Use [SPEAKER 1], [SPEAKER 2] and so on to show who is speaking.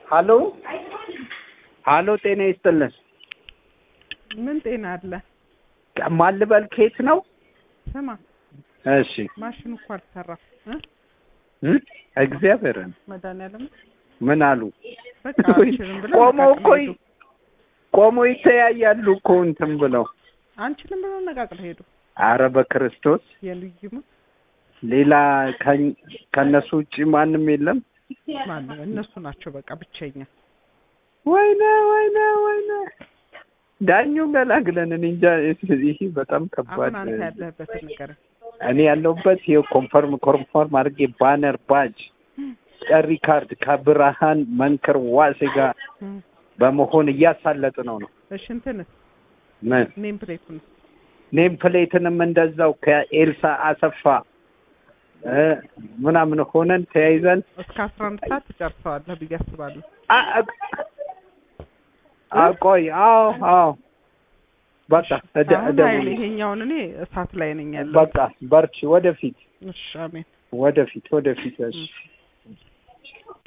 [SPEAKER 1] ሀሎ ሀሎ፣ ጤና ይስጥልን።
[SPEAKER 2] ምን ጤና አለ?
[SPEAKER 1] ማን ልበል? ከየት ነው?
[SPEAKER 2] ስማ
[SPEAKER 1] እሺ
[SPEAKER 2] ማሽኑ እኮ አልሰራም እ
[SPEAKER 1] እ እግዚአብሔርን
[SPEAKER 2] መድኃኒዓለም
[SPEAKER 1] ምን አሉ?
[SPEAKER 2] በቃ አንችልም ብለው
[SPEAKER 1] ቆመው እኮ
[SPEAKER 2] ነቃቅለው ሄዱ።
[SPEAKER 1] ቆመው ይተያያሉ እኮ እንትን ብለው።
[SPEAKER 2] አንችልም ብለው ነቃቅለው ሄዱ።
[SPEAKER 1] አረ በክርስቶስ
[SPEAKER 2] የልዩ
[SPEAKER 1] ሌላ ከኝ- ከእነሱ ውጭ ማንም የለም።
[SPEAKER 2] ማነው? እነሱ ናቸው በቃ ብቸኛ።
[SPEAKER 1] ወይኔ ወይኔ ወይኔ ዳኙ ገላግለን። እኔ እንጃ ይህ በጣም ከባድ
[SPEAKER 2] አሁን አንተ ያለህበትን ንገረኝ።
[SPEAKER 1] እኔ ያለሁበት ይኸው ኮንፈርም ኮንፈርም አድርጌ ባነር ባጅ ጠሪ ካርድ ከብርሃን መንክር ዋሴ ጋር
[SPEAKER 2] እም፣
[SPEAKER 1] በመሆን እያሳለጥ ነው ነው
[SPEAKER 2] እሺ እንትንስ
[SPEAKER 1] ምን
[SPEAKER 2] ኔም ፕሌቱን
[SPEAKER 1] ኔም ፕሌትንም እንደዛው ከኤልሳ አሰፋ እ ምናምን ሆነን ተያይዘን
[SPEAKER 2] እስከ አስራ አንድ ሰዓት ትጨርሰዋለህ ብዬ አስባለሁ።
[SPEAKER 1] አ- አ- አ- ቆይ አዎ አዎ በቃ እደ-
[SPEAKER 2] አሁን
[SPEAKER 1] እደውል።
[SPEAKER 2] ኃይል ይሄኛውን እኔ እሳት ላይ ነኝ ያለው።
[SPEAKER 1] በቃ በርቺ፣ ወደፊት
[SPEAKER 2] እሺ አሜን።
[SPEAKER 1] ወደፊት ወደፊት። እሺ
[SPEAKER 2] እም።